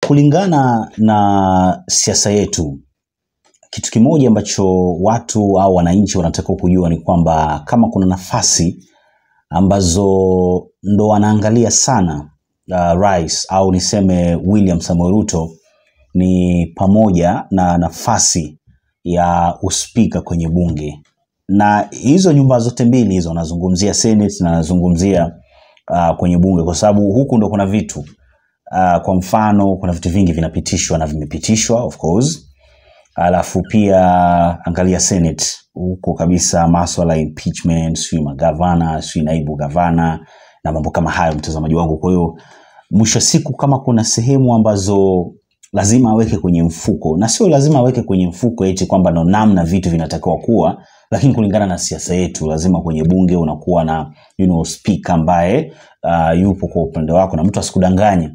kulingana na siasa yetu, kitu kimoja ambacho watu au wananchi wanatakiwa kujua ni kwamba kama kuna nafasi ambazo ndo wanaangalia sana uh, rais au niseme William Samoei Ruto ni pamoja na nafasi ya uspika kwenye bunge, na hizo nyumba zote mbili hizo, nazungumzia Senate na nazungumzia uh, kwenye bunge, kwa sababu huku ndo kuna vitu uh, kwa mfano kuna vitu vingi vinapitishwa na vimepitishwa of course alafu pia angalia Senate huko kabisa, maswala ya impeachment, sijui magavana, sijui naibu gavana na mambo kama hayo, mtazamaji wangu. Kwa hiyo mwisho wa siku, kama kuna sehemu ambazo lazima aweke kwenye mfuko, na sio lazima aweke kwenye mfuko eti kwamba ndo namna vitu vinatakiwa kuwa, lakini kulingana na siasa yetu, lazima kwenye bunge unakuwa na you know, speaker ambaye uh, yupo kwa upande wako, na mtu asikudanganye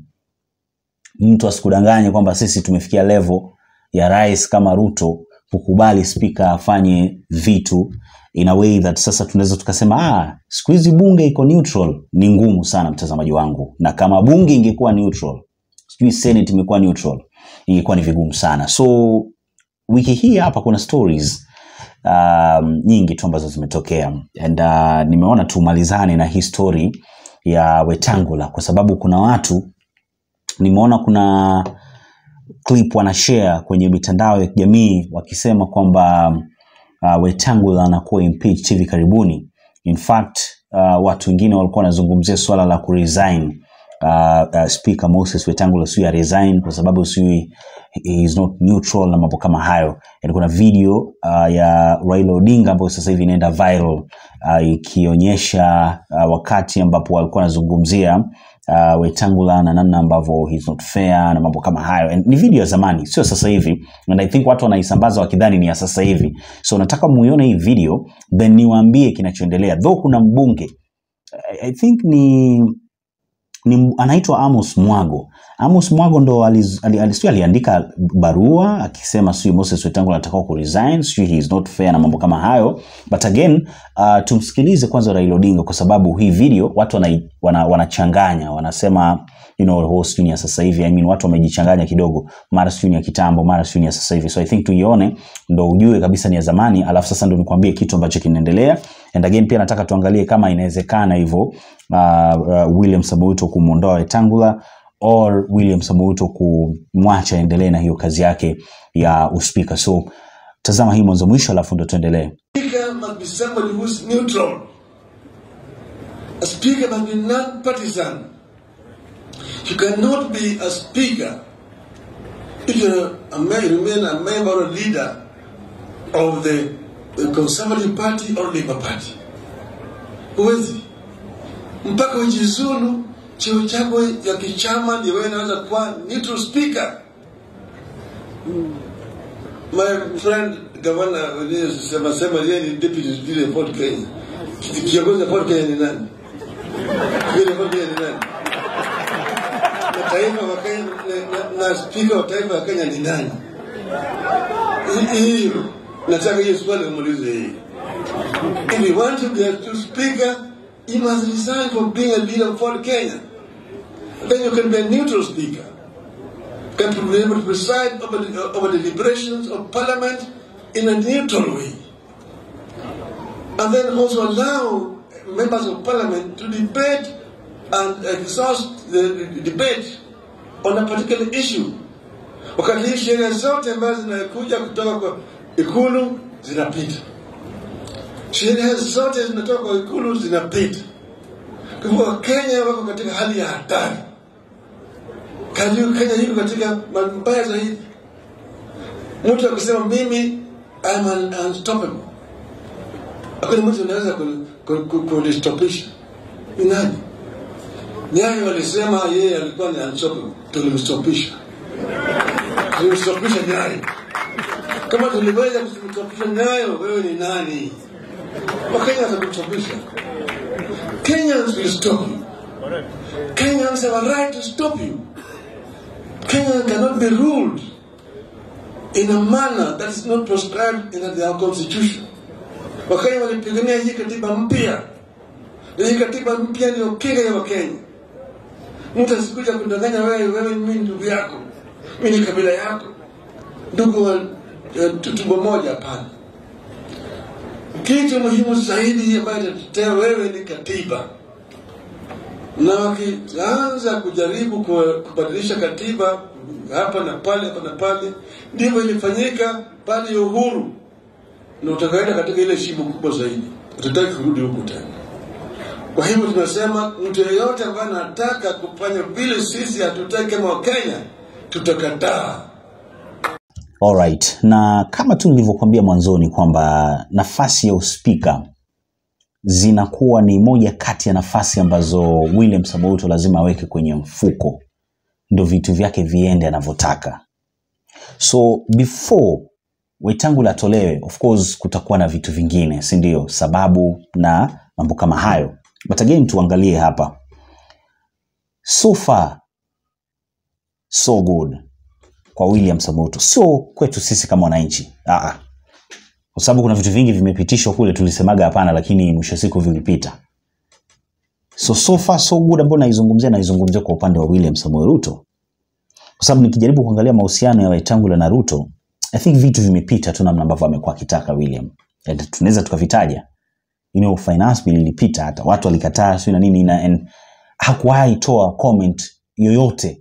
mtu asikudanganye kwamba sisi tumefikia level ya rais kama Ruto kukubali spika afanye vitu in a way that sasa tunaweza tukasema ah, siku hizi bunge iko neutral. Ni ngumu sana mtazamaji wangu, na kama bunge ingekuwa neutral, sijui senate imekuwa neutral, ingekuwa ni vigumu sana. So wiki hii hapa kuna stories um, nyingi tu ambazo zimetokea and uh, nimeona tumalizane na hii story ya Wetangula kwa sababu kuna watu nimeona kuna clip wanashare kwenye mitandao ya kijamii wakisema kwamba uh, Wetangula anakuwa impeached hivi karibuni. In fact uh, watu wengine walikuwa wanazungumzia swala la kuresign uh, uh, Speaker Moses Wetangula sijui resign kwa sababu sijui he is not neutral na mambo kama hayo. Yani kuna video uh, ya Raila Odinga ambayo sasa hivi inaenda viral uh, ikionyesha uh, wakati ambapo walikuwa wanazungumzia uh, Wetangula na namna ambavyo he's not fair na mambo kama hayo. And ni video ya zamani, sio sasa hivi, and I think watu wanaisambaza wakidhani ni ya sasa hivi. So nataka muione hii video then niwaambie kinachoendelea. Though kuna mbunge I, I think ni ni anaitwa Amos Mwago. Amos Mwago ndo aliz- ali- ali- sijui aliandika barua akisema sijui Moses Wetangula anataka ku resign, sijui he is not fair na mambo kama hayo. But again uh, tumsikilize kwanza Raila Odinga kwa sababu hii video watu wana, wana, wanachanganya wanasema you know oh, sijui ni ya sasa hivi. I mean watu wamejichanganya kidogo, mara sijui ni ya kitambo, mara sijui ni ya sasa hivi. So I think tuione ndo ujue kabisa ni ya zamani, alafu sasa ndo nikwambie kitu ambacho kinaendelea. And again pia nataka tuangalie kama inawezekana hivyo uh, uh, William Samoei Ruto kumwondoa Wetangula or William Samoei Ruto kumwacha aendelee na hiyo kazi yake ya uspika. So tazama hii mwanzo mwisho, alafu ndo tuendelee. Speaker must be somebody who's neutral. A speaker must be non-partisan. You cannot be a speaker if you a me- remain a member or leader of the, the Conservative Party or Labour Party. Huwezi mpaka ujizulu cheo chako ya kichama ndio wewe unaweza kuwa neutral speaker. My friend gavana sema sema yeye ni deputy vile Fort Kenya. Kiongozi wa Fort Kenya ni nani? Vile Fort Kenya ni nani? Na taifa wa Kenya na, na, na speaker wa taifa wa Kenya ni nani? Hi- Hiyo nataka hiyo swali umuulize yeye. If you want to be a true speaker, you must resign from being a leader of Fort Kenya. Then you can be a neutral speaker can be able to preside over the, over the deliberations of parliament in a neutral way. And then also allow members of parliament to debate and exhaust the, the debate on a particular issue. Wakati hii sheria zote ambazo zinakuja kutoka kwa ikulu zinapita, sheria zote zinatoka kwa ikulu zinapita. Kwa hivyo Wakenya wako katika hali ya hatari. Kajua Kenya iko katika mabaya zaidi. Mtu akisema mimi I'm un, unstoppable, hakuna mtu anaweza ku- ku- ku- kunistopisha. Ni nani? Nyayo alisema yeye alikuwa ni unstoppable, tulimstopisha, tulimstopisha Nyayo. Kama tuliweza kumstopisha Nyayo, wewe ni nani? Wakenya watakustopisha. Kenyans will stop you. Kenyans have a right to stop you. Kenya cannot be ruled in a manner that is not prescribed in their constitution. Wakenya walipigania hii katiba mpya, na hii katiba mpya ndio kinga ya Wakenya. Mtu asikuja kudanganya wewe, wewe ni mimi ndugu yako, mi ni kabila yako, ndugu wa uh, tumbo moja. Hapana. Kitu muhimu zaidi ambayo itatetea wewe ni katiba, na wakianza kujaribu ku- kubadilisha katiba hapa na pale hapa na pale, ndivyo ilifanyika pale ya uhuru, na utakaenda katika ile shimo kubwa zaidi, utataki kurudi huku tena. Kwa hivyo tunasema mtu yeyote ambaye anataka kufanya vile sisi hatutaki kama Wakenya, tutakataa. Alright. Na kama tu nilivyokuambia mwanzoni kwamba nafasi ya uspika zinakuwa ni moja kati ya nafasi ambazo William Samoei Ruto lazima aweke kwenye mfuko ndio vitu vyake viende anavyotaka. So before Wetangula atolewe, of course kutakuwa na vitu vingine, si ndio? Sababu na mambo kama hayo. But again tuangalie hapa. So far so good kwa William Samoei Ruto, sio kwetu sisi kama wananchi. Ah, ah. Kwa sababu kuna vitu vingi vimepitishwa kule, tulisemaga hapana, lakini mwisho wa siku vilipita. So so far so good ambayo naizungumzia naizungumzia kwa upande wa William Samoei Ruto, kwa sababu nikijaribu kuangalia mahusiano ya Wetangula na Ruto, I think vitu vimepita tu namna ambavyo amekuwa akitaka William, and tunaweza tukavitaja you know, finance bill ilipita, hata watu walikataa sio na nini na and hakuwahi toa comment yoyote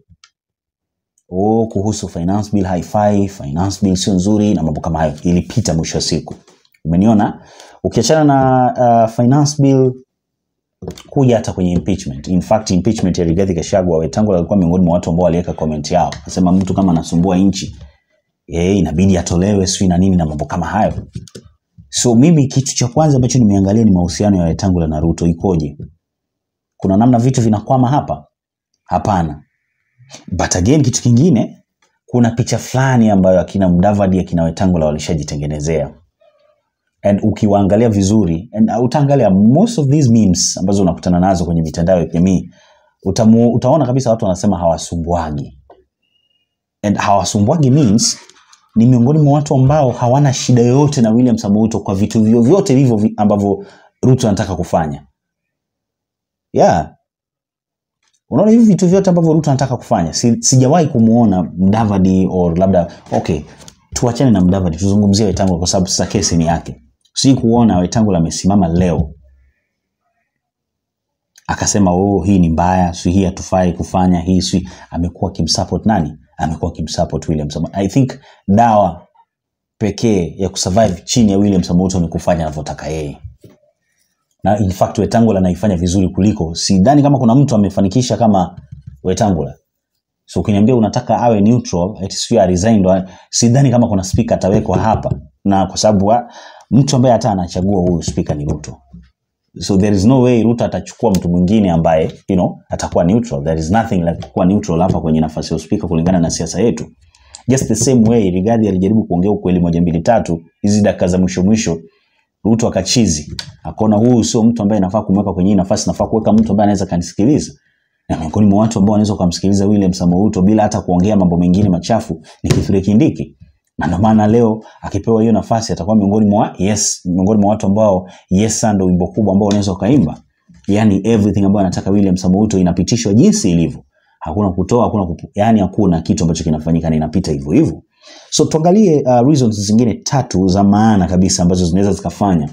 oh, kuhusu finance bill haifai, finance bill sio nzuri na mambo kama hayo, ilipita mwisho wa siku. Umeniona? Ukiachana na uh, finance bill kuja hata kwenye impeachment. In fact, impeachment ya Rigathi Gachagua, Wetangula alikuwa miongoni mwa watu ambao waliweka comment yao, akasema mtu kama anasumbua nchi eh, inabidi atolewe, sio na nini na mambo kama hayo. So mimi kitu cha kwanza ambacho nimeangalia ni mahusiano ya Wetangula na Ruto ikoje. Kuna namna vitu vinakwama hapa? Hapana. But again kitu kingine kuna picha fulani ambayo akina Mudavadi akina Wetangula walishajitengenezea and ukiwaangalia vizuri and uh, utaangalia most of these memes ambazo unakutana nazo kwenye mitandao ya kijamii utamu, utaona kabisa watu wanasema hawasumbwagi and hawasumbwagi means ni miongoni mwa watu ambao hawana shida yoyote na William Samoei Ruto kwa vitu vyovyote hivyo vi- ambavyo Ruto anataka kufanya yeah unaona hivi vitu vyote ambavyo Ruto anataka kufanya si, sijawahi kumuona Mdavadi or labda okay tuachane na Mdavadi tuzungumzie Wetangula kwa sababu sasa kesi ni yake si kuona Wetangula amesimama leo akasema oh hii ni mbaya si hii hatufai kufanya hii si amekuwa kimsupport nani amekuwa kimsupport William Samoei I think dawa pekee ya kusurvive chini ya William Samoei Ruto ni kufanya anavyotaka yeye na in fact Wetangula anaifanya vizuri kuliko sidhani kama kuna mtu amefanikisha kama Wetangula so ukiniambia unataka awe neutral eti sio a resign ndo sidhani kama kuna speaker atawekwa hapa na kwa sababu wa- mtu ambaye hata anachagua huyu speaker ni Ruto so there is no way Ruto atachukua mtu mwingine ambaye you know atakuwa neutral there is nothing like kuwa neutral hapa kwenye nafasi ya speaker kulingana na siasa yetu just the same way Rigathi alijaribu kuongea ukweli moja mbili tatu hizi dakika za mwisho mwisho Ruto akachizi akaona huyu sio mtu ambaye nafaa kumweka kwenye hii nafasi, nafaa kuweka mtu ambaye anaweza kanisikiliza. Na miongoni mwa watu ambao wanaweza kumsikiliza William Samoei Ruto bila hata kuongea mambo mengine machafu ni Kithure Kindiki. Na ndio maana leo akipewa hiyo nafasi atakuwa miongoni mwa yes, miongoni mwa watu ambao yes sir ndio wimbo kubwa ambao unaweza ukaimba. Yaani everything ambayo anataka William Samoei Ruto inapitishwa jinsi ilivyo. Hakuna kutoa, hakuna kupu, yani hakuna kitu ambacho kinafanyika na inapita hivyo hivyo. So tuangalie uh, reasons zingine tatu za maana kabisa ambazo zinaweza zikafanya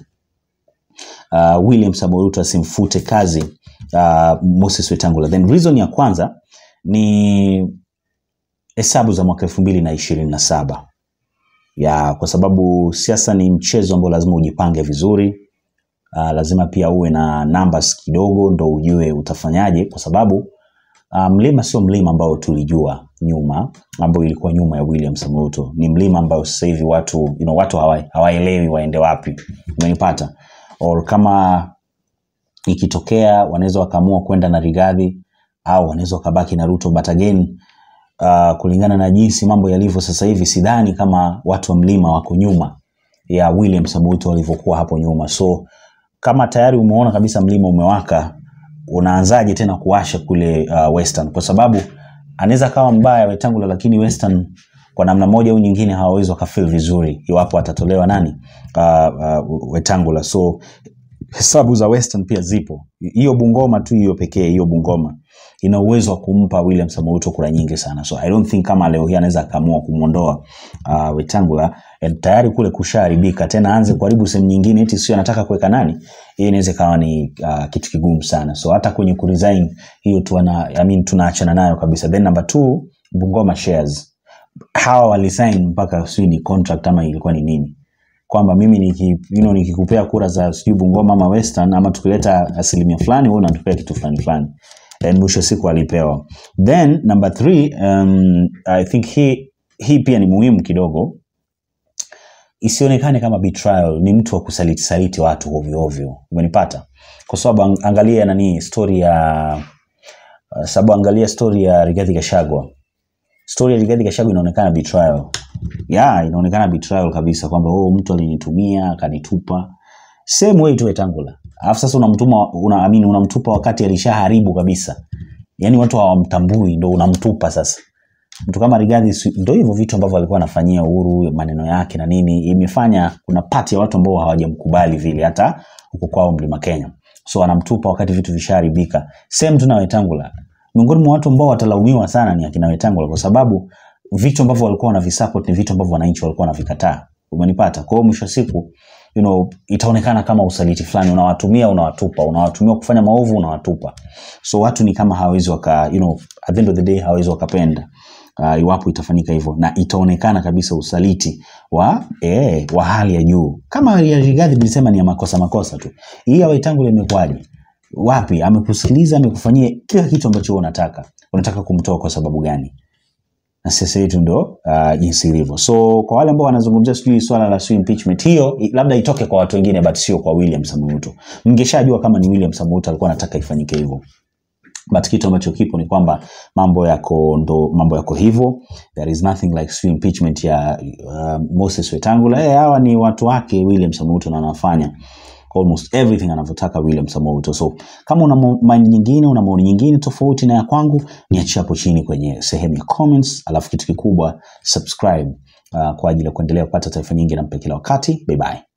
uh, William Samoei Ruto asimfute kazi uh, Moses Wetangula. Then reason ya kwanza ni hesabu za mwaka elfu mbili na ishirini na saba ya kwa sababu siasa ni mchezo ambao lazima ujipange vizuri. Uh, lazima pia uwe na numbers kidogo ndo ujue utafanyaje, kwa sababu uh, mlima sio mlima ambao tulijua nyuma, ambao ilikuwa nyuma ya William Samoei Ruto. Ni mlima ambao sasa hivi watu you know, watu hawa- hawaelewi waende wapi. Umenipata? Or kama ikitokea wanaweza wakaamua kwenda na Rigathi au wanaweza wakabaki na Ruto, but again uh, kulingana na jinsi mambo yalivyo sasa hivi, sidhani kama watu wa mlima wako nyuma ya William Samoei Ruto walivyokuwa hapo nyuma. So kama tayari umeona kabisa mlima umewaka, unaanzaje tena kuwasha kule uh, Western? Kwa sababu anaweza kawa mbaya Wetangula, lakini Western kwa namna moja au nyingine hawawezi wakafeel vizuri iwapo atatolewa nani uh, uh, Wetangula. So hesabu za Western pia zipo, hiyo Bungoma tu hiyo pekee, hiyo Bungoma ina uwezo wa kumpa William Samoei Ruto kura nyingi sana so I don't think kama leo hii anaweza akaamua kumwondoa uh, Wetangula and tayari kule kushaharibika tena aanze kuharibu sehemu nyingine eti sio anataka kuweka nani hiyo inaweza ikawa ni uh, kitu kigumu sana so hata kwenye kuresign hiyo tu ana, I mean, tunaachana nayo kabisa then number two Bungoma shares hawa walisign mpaka sijui ni contract ama ilikuwa ni nini kwamba mimi niki, you know, nikikupea kura za sijui Bungoma ama Western ama tukileta asilimia fulani wewe unatupea kitu fulani fulani and mwisho siku alipewa then number three um, I think hii hii pia ni muhimu kidogo isionekane kama betrayal ni mtu wa kusaliti saliti watu ovyo ovyo umenipata kwa sababu ang- angalia nani story ya uh, sababu angalia story ya Rigathi Gachagua story ya Rigathi Gachagua inaonekana betrayal ya inaonekana betrayal kabisa kwamba oh mtu alinitumia akanitupa same way tu Wetangula alafu sasa unamtuma una, I mean, unamtupa wakati alishaharibu kabisa yani watu hawamtambui ndo unamtupa sasa mtu kama Rigathi si- ndo hivyo vitu ambavyo alikuwa anafanyia Uhuru maneno yake na nini imefanya kuna pati ya watu ambao hawajamkubali vile hata huko kwao Mlima Kenya so anamtupa wakati vitu vishaharibika same tu na Wetangula miongoni mwa watu ambao watalaumiwa sana ni akina Wetangula kwa sababu vitu ambavyo walikuwa wanavisupport ni vitu ambavyo wananchi walikuwa wanavikataa umenipata kwa hiyo mwisho wa siku you know, itaonekana kama usaliti fulani unawatumia unawatupa unawatumia kufanya maovu unawatupa so watu ni kama hawawezi waka you know, at the end of the day hawawezi wakapenda uh, iwapo itafanyika hivyo na itaonekana kabisa usaliti wa eh, wa hali ya juu kama ya Rigathi nilisema ni ya makosa makosa tu hii ya Wetangula imekuwaje wapi amekusikiliza amekufanyia kila kitu ambacho wewe unataka unataka kumtoa kwa sababu gani na siasa yetu ndo uh, jinsi ilivyo so kwa wale ambao wanazungumzia sijui swala la sijui impeachment hiyo i- labda itoke kwa watu wengine but sio kwa William Samoei Ruto mngeshajua kama ni William Samoei Ruto alikuwa anataka ifanyike hivyo but kitu ambacho kipo ni kwamba mambo yako ndo mambo yako hivyo there is nothing like sijui impeachment ya uh, Moses Wetangula eh hawa ni watu wake William Samoei Ruto na anafanya almost everything anavyotaka William Samoei Ruto. So kama una mo- mind nyingine, una maoni nyingine tofauti na ya kwangu, niachie hapo chini kwenye sehemu ya comments, alafu kitu kikubwa subscribe uh, kwa ajili ya kuendelea kupata taarifa nyingi na mpe kila wakati. Bye bye.